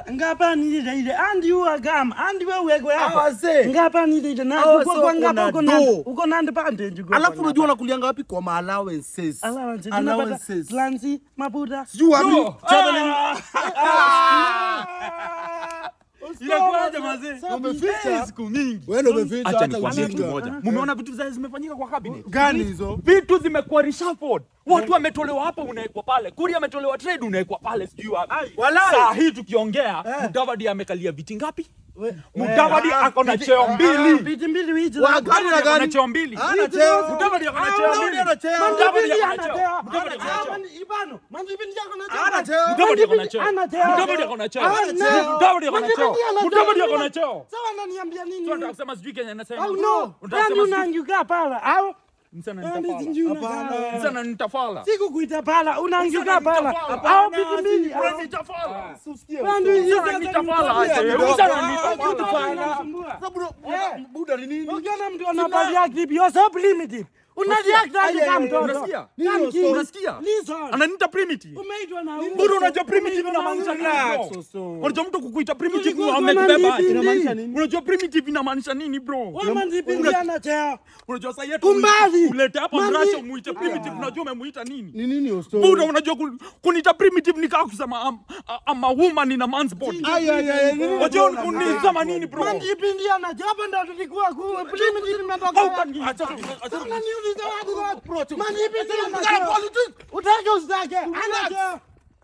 ngapa ni ile ile andi uwa gama andi wewe weko Ah, hapa wazee. ngapa ni ile ile na Ah, uko wazee kwa wako ngapa na uko na do. uko na ndipande njugo Alafu unajua unakulianga wapi kwa ma allowances. allowance Allowances. lansi mabuda Sijui wapi. Traveling. Inakuaje mazee? Umeficha. Siku mingi. Wewe ndio umeficha Acha hata nikwambie kitu ujinga. moja. Mumeona vitu zile zimefanyika kwa cabinet? Gani hizo? Vitu zimekuwa reshuffled. Watu wametolewa hapa unawekwa pale. Kuri ametolewa trade unawekwa pale sijui wapi. Walai. Saa hii tukiongea, Mudavadi amekalia viti ngapi? Mudavadi ako na cheo mbili. viti mbili wizi Wa gani na Ako na gani? cheo mbili. Hana cheo. Mudavadi ako na Ah, cheo Mudavadi mbili. ana cheo. Mudavadi Mandipindi ako na ana cheo. cheo. Mudavadi ako na Ah, cheo. mani- ibano mandipindi yako na cheo. Hana cheo. Mudavadi ako na cheo. Ana cheo. Mudavadi ako na cheo. Hana cheo. Mudavadi ako na cheo. Mandipindi ana cheo. Mudavadi ako na cheo. Sawa ananiambia nini? Unataka kusema sijui Kenya nasema. Au no? Unataka Yaani kusema sijui- unaanguka pala au? Msana Yaani nitafala. sijui Hapana. unakaa. Msana nitafala. Sikukuita pala, unaanguka Msana pala. nitafala. Au viti mbili. au- Msana nitafala. Bado hizi Msana sasa nitafala. nitafala. aje. kidogo. Msana Au nitafala. unanisumbua. Sasa bro, buda- buda ni nini? Ukiona mtu anapatia clip, you're so primitive. Unareact aje Aya, kama aya, mtoto. unasikia? Kama kid. Unasikia? Listen. Ananiita primitive. Umeitwa na huyu. Bado unajua primitive Umeitwa na inamaanisha huyu. nini? Relax, bro? so- Unajua mtu kukuita primitive Tulikuwa amekubeba tuna aje? nini? Inamaanisha nini? Unajua primitive inamaanisha nini bro? Wewe mandipindi ana cheo. Unajua sasa yetu Kumbazi. ulete hapa Mandi- mrasho muite primitive unajua umemuita nini? Ni nini hiyo Buda story? unajua kun- kuniita primitive ni kama kusema I'm, I'm a woman in a man's body. Ay, ay, ay, nini Unajua unajua unisema nini bro? Mandipindi ana cheo. Hapo ndo tulikuwa ku primitive imetoka wapi? Acha Unaniuliza wapi wapi? Mandipindi ana cheo. Utake usitake. Ana cheo.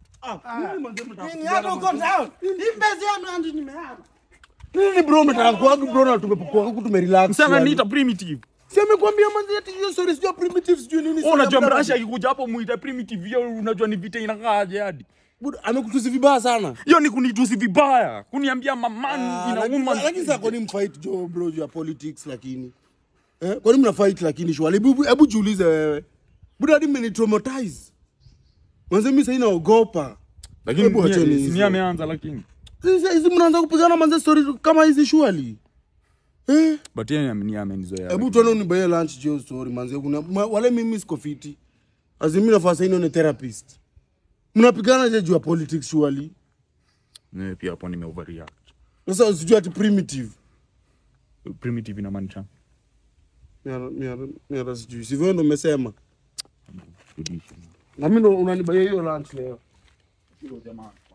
Nini hata uko down. Hii mbezi ya mandi nimeana. Nini bro umetaka kuagu bro na tumepokea huku tumerelax. sana yani. niita primitive. Si amekwambia manzi eti hiyo story sio primitive sijui nini. Wewe unajua Buda- mrasha akikuja hapo muite primitive hiyo unajua ni vita inakaaje hadi. Buda amekutusi vibaya sana. Hiyo ni kunitusi vibaya. Kuniambia maman Ah, ina lakini- woman. Lakini sasa kwa nini mfight jo bro juu ya politics lakini? Eh, kwa nini mna fight lakini shwali? Hebu hebu jiulize wewe. Buda hadi mmeni traumatize. Mwanzo mimi sasa naogopa. Lakini Hebu acheni ni hizo. ni ameanza lakini. Sasa hizi mnaanza kupigana manze story kama hizi shwali. Eh? But yeye ni amenizoea. Hebu tuone unibaye lunch jo story manze. Kuna ma- wale mimi siko fiti. Azimi nafasi ino ni therapist. Mnapigana je juu ya politics shwali? Eh, pia hapo nime overreact. Sasa usijue ati primitive. Primitive inamaanisha. Mimi mimi mimi sijui. Sivyo ndo umesema. Na mimi ndo unanibaye hiyo lunch leo. Hiyo jamaa.